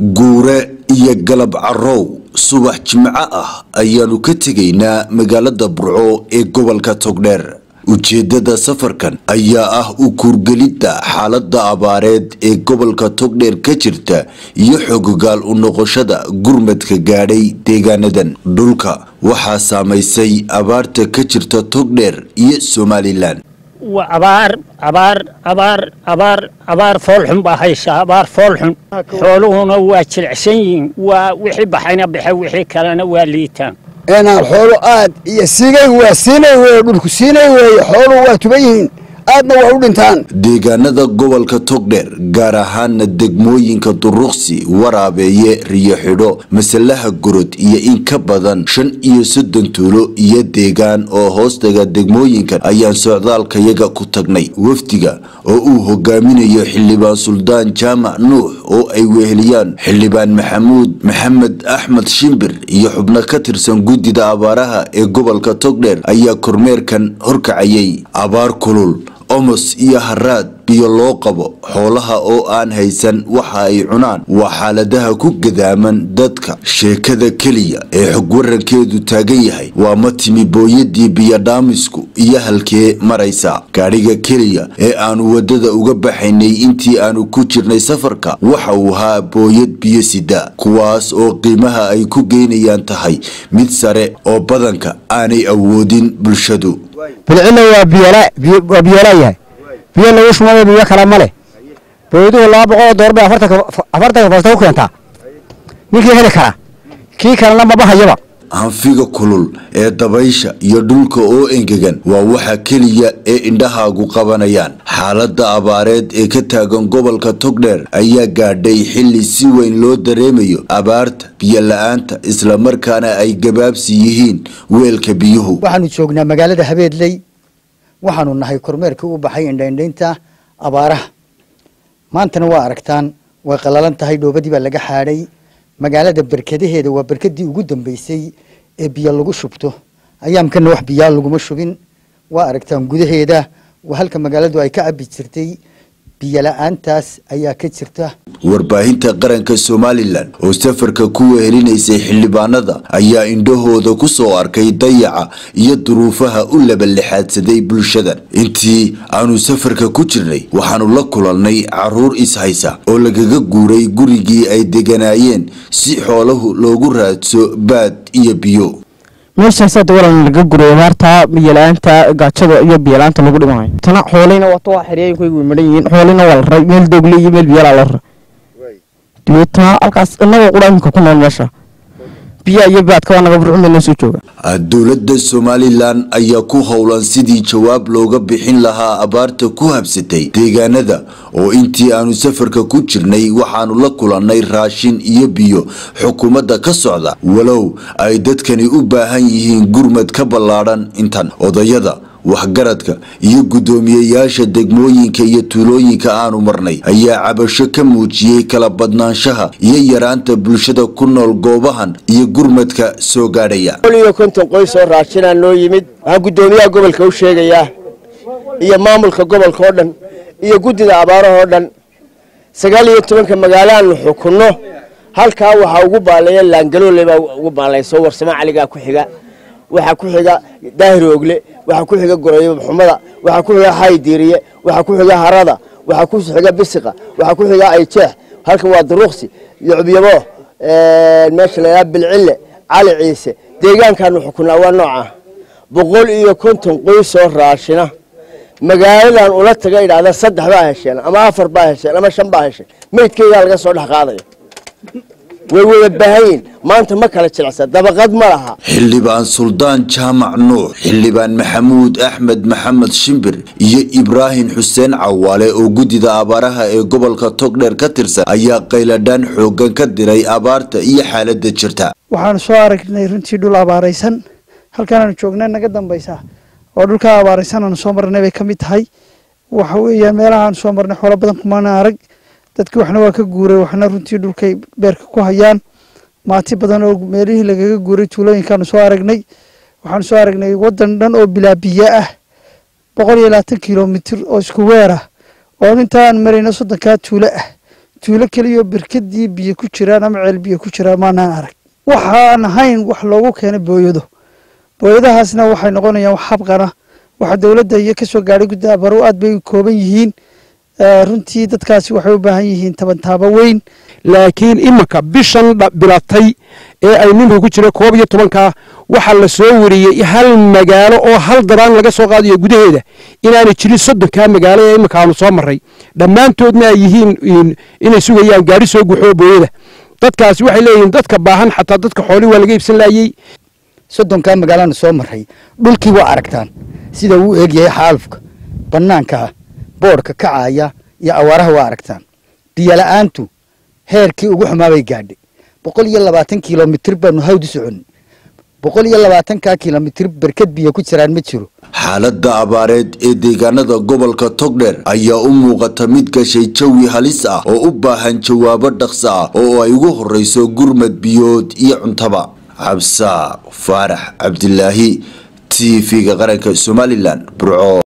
guure iyo galab carow subax jimco ah ayaanu ka tegaynaa magaalada burco ee gobolka togdheer ujeedada safarkan ayaa ah u kuurgelidda xaalada abaareed ee gobolka togdheer ka jirta iyo xogogaal u noqoshada gurmadka gaadhay deegaanadan dhulka waxaa saamaysay abaarta ka jirta togdheer iyo somalilan abaar abaar abaar abaar abaar foolxun baa haysa abaar foolxun xooluhuna waa jilicsan yihiin waa wixii baxayna baxe wixii kalena waa liitaan inaan xoolo aad iyo siigay waa siinay weeye dhulku siinay weeye xooluhu waa tuban yihiin aadna waa u dhintaan deegaanada gobolka togdheer gaar ahaana degmooyinka duruqsi waraabeeye riyo xidho masalaha gorod iyo in ka badan shan iyo soddon tuulo iyo deegaan oo hoostaga degmooyinkan ayaan socdaalkayaga ku tagnay wafdiga oo uu hogaaminayo xildhibaan suldaan jaamac nuux oo ay weheliyaan xildhibaan maxamuud maxamed axmed shimbir iyo xubno ka tirsan guddida abaaraha ee gobolka togdheer ayaa kormeerkan horkacayay abaar kulul omos iyo haraad biyo loo qabo xoolaha oo aan haysan waxa ay cunaan waa xaaladaha ku gadaaman dadka sheekada keliya ee xog warankeedu taagan yahay waa ma timi booyadii biyodhaamisku iyo halkee maraysa gaadhiga keliya ee aanu wadada uga baxaynay intii aanu ku jirnay safarka waxa uu ahaa booyad biyo sida kuwaas oo qiimaha ay ku geynayaan tahay mid sare oo badanka aanay awoodin bulshadu bilcina waa biyolaa yahay biyo lagu shumayo biyo kale ma leh booyaduhu laba boqoloo door bay afartanka fasta ku keentaa ninkii heli kara kii kalena maba hayaba hanfiga kulul ee dabaysha iyo dhulka oo engegan waa waxa keliya ee indhahaagu qabanayaan xaalada abaareed ee ka taagan gobolka togdheer ayaa gaadhay xili si weyn loo dareemayo abaarta biyo la-aanta islamarkaana ay gabaabsi yihiin weelka biyuhu waxaanu joognaa magaalada habeedley waxaanu nahay kormeerkii u baxay indhaindhaynta abaaraha maantana waa aragtaan way qalalan tahay dhoobadii baa laga xaadhay magaalada berkadaheeda waa berkadii ugu dambeysay ee biyo lagu shubto ayaamkana wax biyaa laguma shubin waa aragtaan gudaheeda waa halka magaaladu ay ka cabi jirtay biyola-aantaas ayaa ka jirta warbaahinta qaranka somalilan oo safarka ku wehelinaysay xildhibaanada ayaa indhahooda ku soo arkay dayaca iyo duruufaha u labalixaadsaday bulshadan intii aanu safarka ku jirnay waxaanu la kulannay caruur ishaysa oo lagaga guuray gurigii ay deganaayeen si xoolahu loogu raadso baad iyo biyo meeshaasa dawalan laga guray abaarta biyola-aanta gaajada iyo biyolaanta lagu dhimanayo tana xooleyna wato waa xeriyooyinkaygu way madhan yihiin xooleyna waa la raray meel doogle iyo meel biyolaa la raray dabeetana halkaas inagoo qura imika ku nool meesha biyaa iyo baadka waa naga burcumay noo soo jooga dowladda somalilan ayaa ku howlan sidii jawaab looga bixin lahaa abaarta ku habsatay deegaanada oo intii aanu safarka ku jirnay waxaanu la kulannay raashin iyo biyo xukuumadda ka socda walow ay dadkani u baahan yihiin gurmad ka ballaadhan intan odayada waxgaradka iyo guddoomiyeyaasha degmooyinka iyo tuulooyinka aanu marnay ayaa cabasho ka muujiyey kala badnaanshaha iyo yaraanta bulshada ku nool goobahan iyo gurmadka soo gaadhaya iyo konton qoys oo raashinaa noo yimid waxaan guddoomiyaha gobolka u sheegayaa iyo maamulka gobolka oo dhan iyo guddida abaarahoo dhan sagaal iyo tobanka magaalaanu xukunno halkaa waxaa ugu baaleeya laangaloole baa ugu baalayso warsamo caligaa ku xiga waxaa ku xiga daahir ogle waxaa ku xiga gorayo xumada waxaa ku xiga haydiiriye waxaa ku xiga harada waxaa ku xiga bisiqa waxaa ku xiga ayjeex halkan waa duruqsi yucubyabo meesha layaa bilcille cali ciise deegaankaanu xukunaa waa nooca boqol iyo konton qoys oo raashina magaaladan ula taga idhahda saddex baa hesheen ama afar baa hesheen ama shan baa hesheen meydkeygaa laga soo dhex qaadaya way wada baahanyiin maanta ma kala jilicsa dabaqad ma laha xildhibaan suldaan jaamac nuux xildhibaan maxamuud axmed maxamed shimbir iyo ibraahim xuseen cawaale oo guddida abaaraha ee gobolka togdheer ka tirsan ayaa qayladhaan xoogan ka diray abaarta iyo xaalada jirta waxaanu soo aragnay runtii dhul abaaraysan halkaanaanu joognay naga dambaysa oo dhulkaa abaaraysan aanu soo marnay bay ka mid tahay waxa weeyaan meelahaanu soo marnay xoolo badan kumaana arag dadkii waxna waa ka guuray waxna runtii dhulkay beerka ku hayaan maati badan oo meelihii lagaga guuray tuulooyinkaanu soo aragnay waxaanu soo aragnay wadan dhan oo bilaa biyo ah boqol iyo labaatan kilomitir oo isku weer ah oo intaan marayno soddonkaa tuulo ah tuulo keliyo berkadii biyo ku jiraan ama ceel biyo ku jiraan maanaan arag waxaan ahayn wax loogu keenay booyado booyadahaasna waxay noqonayaan wax habqana waxa dowladda iyo kasoo gaadhay gudda abaro aad bay u kooban yihiin runtii dadkaasi waxay u baahan yihiin tabantaabo weyn laakiin iminka bishan bilatay ee ay ninku ku jira koob iyo tobankaa waxaa la soo wariyey hal magaalo oo hal daraan laga soo qaadayo gudaheeda inaanay jirin soddonkaa magaalo ee iminka aanu soo marray dhammaantoodna ay yihiin inay sugayaan gaari soo guxoo booyada dadkaasi waxay leeyihiin dadka baahan xataa dadka xoolii waa laga iibsan laayey soddonkaa magaalaanu soo marray dhulkii waa aragtaan sida uu eegyahay xaalufka bannaanka ah boodhka kacaya iyo awaaraha waa aragtaan biyola'aantu heerkii ugu xumaa bay gaadhay boqol iyo labaatan kilomitir baanu hawd u soconnay boqol iyo labaatankaa kilomitir berkad biyo ku jiraan ma jiro xaaladda abaareed ee deegaanada gobolka togdheer ayaa u muuqata mid gashay jawi halis ah oo u baahan jawaabo dhaqso ah oo ay ugu horreyso gurmad biyood iyo cuntaba cabsa faarax cabdilaahi t v-ga qaranka somalilan burco